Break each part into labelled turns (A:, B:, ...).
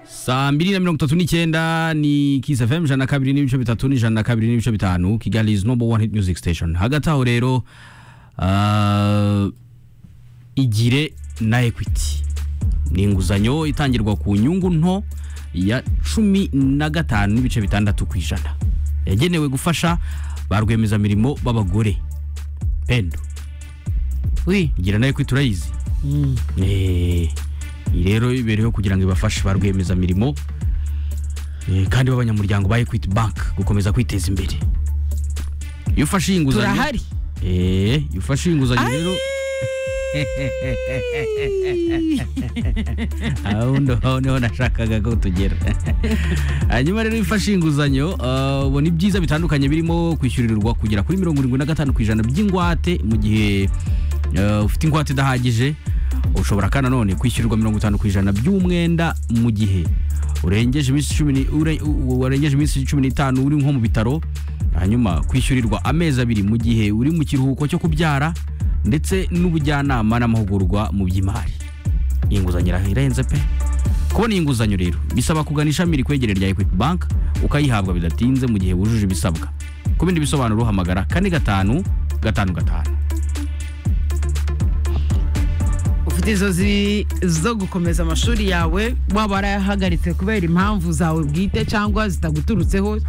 A: saa mbiri na mirongo itatu n'icyenda ni kisa fm ijana na kabiri n'ibice bitatu n'ijana na kabiri n'ibice bitanu kigali is number one hit music station hagati aho rero ah, igire na equity ni inguzanyo itangirwa ku nyungu nto ya cumi na gatanu n'ibice bitandatu ku ijana yagenewe gufasha ba rwiyemezamirimo b'abagore pendo
B: wi
A: igira na equity urayizi Eh, iyi rero ibereyeho kugira ngo ibafashe ba rwiyemezamirimo eh, kandi b'abanyamuryango ba equity bank gukomeza kwiteza imbere iyo ufashe iyi nguzanyo
B: turahari
A: Eh, iyo ufashe iyi nguzanyo rero aho ndo- niho nashakaga ko tugera hanyuma rero iyo ufashe inguzanyo ah, ubona ibyiza bitandukanye birimo kwishyurirwa kugera kuri mirongo irindwi na gatanu ku ijana by'ingwate mu gihe ah, ufite ingwate idahagije ushobora kandi nanone kwishyurirwa mirongo itanu ku ijana by'umwenda mu gihe urengeje iminsi cumi ni- ure- u- warengeje iminsi cumi n'itanu uri nko mu bitaro hanyuma kwishyurirwa amezi abiri mu gihe uri mu kiruhuko cyo kubyara ndetse n'ubujyanama n'amahugurwa mu by'imari iyi nguzanyo ira- irahenze pe kubona iyi nguzanyo rero bisaba kugana ishami rikwegereye rya equity bank ukayihabwa bidatinze mu gihe wujuje ibisabwa ku bindi bisobanuro uhamagara kane gatanu gatanu gatanu
B: ufite inzozi zo gukomeza amashuri yawe waba warayahagaritse kubera impamvu zawe bwite cyangwa zitaguturutseho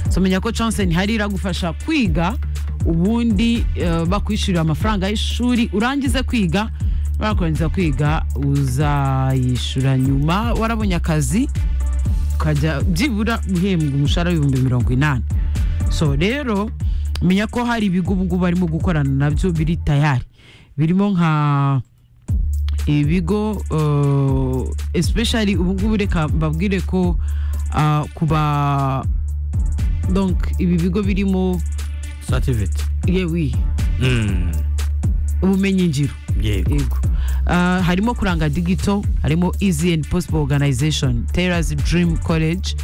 B: so menya ko chance ntihari iragufasha kwiga ubundi eh, bakwishyurira amafaranga y'ishuri urangize kwiga barakurangiza kwiga uzayishyura nyuma warabonye akazi ukajya byibura uhembwa umushahara w'ibihumbi mirongo inani so rero menya ko hari ibigo ubu ngubu barimo gukorana nabyo biri tayari birimo nka ibigo uh, especially ubu ngubu reka mbabwire ko uh, kuba donc ibi bigo birimo
A: sativite
B: yewi ubumenyi ngiro
A: yego
B: yego Ah, harimo kuranga digito harimo easy and possible organization terras dream college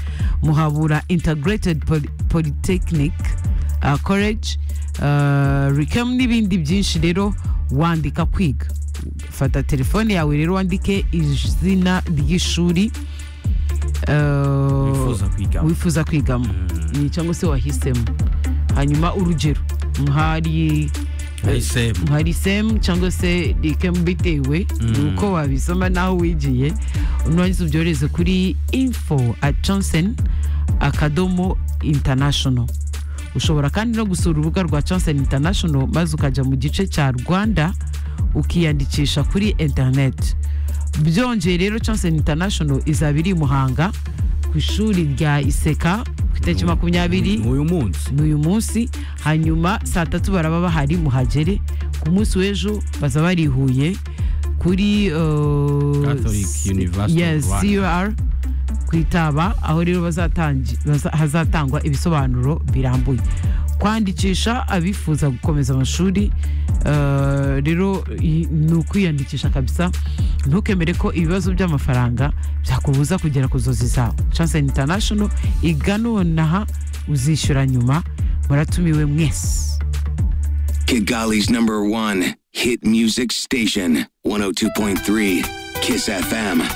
B: muhabura integrated Poly- polytechnic ah, college ah, ricam n'ibindi byinshi rero wandika kwiga fata telefone yawe rero wandike izina ry'ishuri ah,
A: wifuza kwiga
B: wifuza kwigamo ni cyangwa se wahisemo hanyuma urugero nk'ari
A: ayisemu
B: hari semu cyangwa se rikemu bitewe uko wabisoma n'aho wigiye nurangiza ubyohereze kuri info at johnson akadomo international ushobora kandi no gusura urubuga rwa johnson international maze ukajya mu gice cya rwanda ukiyandikisha kuri interineti byongeye rero johnson international izaba iri i muhanga ku ishuri rya iseka ku itariki makumyabiri
A: uyu munsi
B: n'uyu munsi hanyuma saa tatu baraba bahari muhagere ku munsi w'ejo baza barihuye kuri uh,
A: Catholic
B: s-
A: University of
B: yes,
A: Rwanda.
B: CUR ku itaba aho rero bazatangi- baza- hazatangwa ibisobanuro birambuye kwandikisha abifuza gukomeza amashuri uh, rero i- ni ukwiyandikisha kabisa ntukemere ko ibibazo by'amafaranga byakubuza kugera ku nzozi zawe chance international iganonaha uzishyura nyuma muratumiwe mwese
C: Kigali's number one hit music station, 102.3 Kiss FM.